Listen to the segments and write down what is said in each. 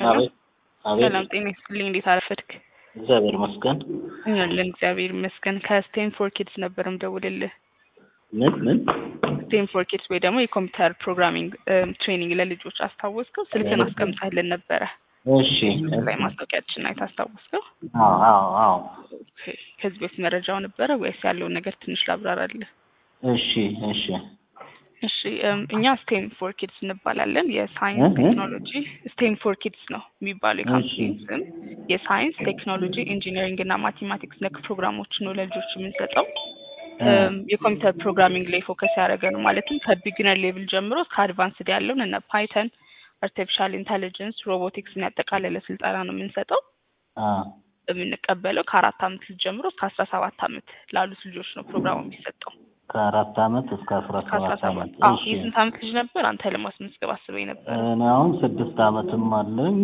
አቤት አቤት ሰላም ጤና ይስጥልኝ። እንዴት አረፈድክ? እግዚአብሔር ይመስገን። አለን እግዚአብሔር ይመስገን። ከስቴንፎር ኪድስ ነበር ምደውልልህ። ምን ምን ስቴንፎር ኪድስ ወይ ደግሞ የኮምፒውተር ፕሮግራሚንግ ትሬኒንግ ለልጆች አስታወስከው? ስልክን አስቀምጠህልን ነበረ እሺ ላይ ማስታወቂያችን አይተህ አስታወስከው? አዎ አዎ አዎ ኦኬ። ከዚህ በፊት መረጃው ነበረ ወይስ ያለውን ነገር ትንሽ ላብራራልህ? እሺ እሺ እሺ እም፣ እኛ ስቴም ፎር ኪድስ እንባላለን። የሳይንስ እህ። ቴክኖሎጂ ስቴም ፎር ኪድስ ነው የሚባለው የካምፓኒ እሺ። ስም። የሳይንስ ቴክኖሎጂ፣ ኢንጂነሪንግ እና ማቴማቲክስ ነክ ፕሮግራሞች ነው ለልጆች የምንሰጠው። እም፣ የኮምፒውተር ፕሮግራሚንግ ላይ ፎከስ ያደረገ ነው። ማለትም ከቢግነር ሌቭል ጀምሮ እስከ አድቫንስድ ያለውን እነ ፓይተን፣ አርቲፊሻል ኢንተሊጀንስ፣ ሮቦቲክስን ያጠቃለለ ስልጠና ነው የምንሰጠው። አ የምንቀበለው ከአራት አመት ልጅ ጀምሮ እስከ አስራ ሰባት አመት ላሉት ልጆች ነው ፕሮግራሙ የሚሰጠው። ከአራት አመት እስከ አስራ እስከ አስራ ሰባት ሰባት አመት አዎ። እሺ የስንት አመት ልጅ ነበር አንተ ለማስመዝገብ አስበኝ ነበር? እኔ አሁን ስድስት አመትም አለኝ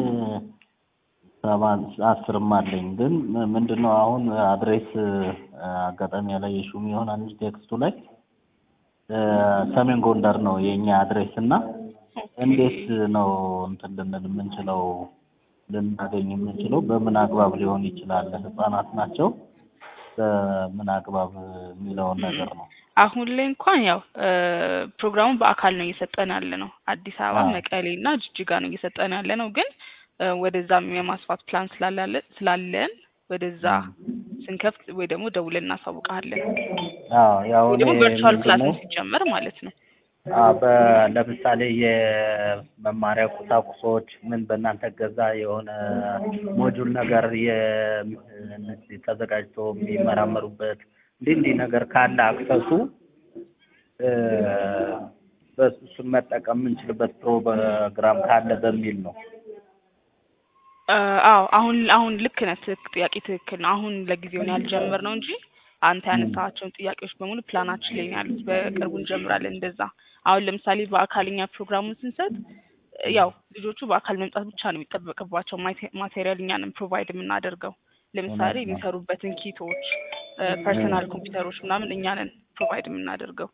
ሰባት አስርም አለኝ። ግን ም- ምንድነው አሁን አድሬስ አጋጣሚ ያላየሽውም ይሆናል እንጂ ቴክስቱ ላይ እ፣ ሰሜን ጎንደር ነው የኛ አድሬስ እና እንዴት ነው እንትን ልንል የምንችለው ልናገኝ የምንችለው በምን አግባብ ሊሆን ይችላል? ህጻናት ናቸው በምን አግባብ የሚለውን ነገር ነው። አሁን ላይ እንኳን ያው እ፣ ፕሮግራሙ በአካል ነው እየሰጠን ያለ ነው። አዲስ አበባ፣ አዎ። መቀሌ እና ጅጅጋ ነው እየሰጠን ያለ ነው። ግን እ፣ ወደዛም የማስፋት ፕላን ስላላለ ስላለን ወደዛ ስንከፍት ወይ ደግሞ ደውለን እናሳውቃለን። አዎ ያው ወይ ደግሞ እኔ ቨርቹዋል ክላስ ምንድነው ሲጀመር ማለት ነው። አዎ በ- ለምሳሌ የመማሪያ ቁሳቁሶች ምን በእናንተ ገዛ የሆነ ሞጁል ነገር የ- ተዘጋጅቶ የሚመራመሩበት እንዲህ እንዲህ ነገር ካለ አክሰሱ እ፣ በሱ እሱን መጠቀም የምንችልበት ፕሮግራም ካለ በሚል ነው። እ፣ አዎ አሁን አሁን ልክ ነህ። ትክክ- ጥያቄ ትክክል ነው። አሁን ለጊዜው ነው ያልጀመርነው እንጂ አንተ ያነሳቸውን ጥያቄዎች በሙሉ ፕላናችን ላይ ነው ያሉት። በቅርቡ እንጀምራለን እንደዛ። አሁን ለምሳሌ በአካልኛ ፕሮግራሙን ስንሰጥ እ፣ ያው ልጆቹ በአካል መምጣት ብቻ ነው የሚጠበቅባቸው። ማቴ- ማቴሪያል እኛንም ፕሮቫይድ የምናደርገው ለምሳሌ እውነት ነው። የሚሰሩበትን ኪቶች፣ ፐርሰናል ኮምፒውተሮች ምናምን እኛንን ፕሮቫይድ የምናደርገው።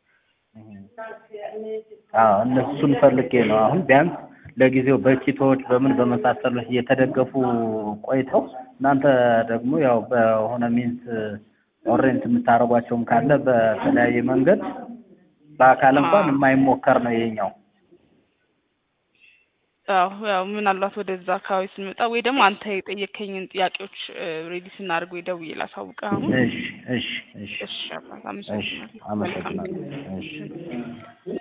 አዎ እነሱን ፈልጌ ነው። አሁን ቢያንስ ለጊዜው በኪቶች በምን በመሳሰሉት እየተደገፉ ቆይተው እናንተ ደግሞ ያው በሆነ ሚንስ ኦሬንት የምታደርጓቸውም ካለ በተለያየ መንገድ በአካል እንኳን አዎ። የማይሞከር ነው ይሄኛው። አዎ ያው ምናልባት ወደዛ አካባቢ ስንመጣ ወይ ደግሞ አንተ የጠየከኝን ጥያቄዎች ሬዲ ስናደርግ ወይ ደውዬ ላሳውቅህ አሁን። እሺ እሺ እሺ እሺ አባት እሺ አመሰግናለሁ። መልካም አመሰግናለሁ። እሺ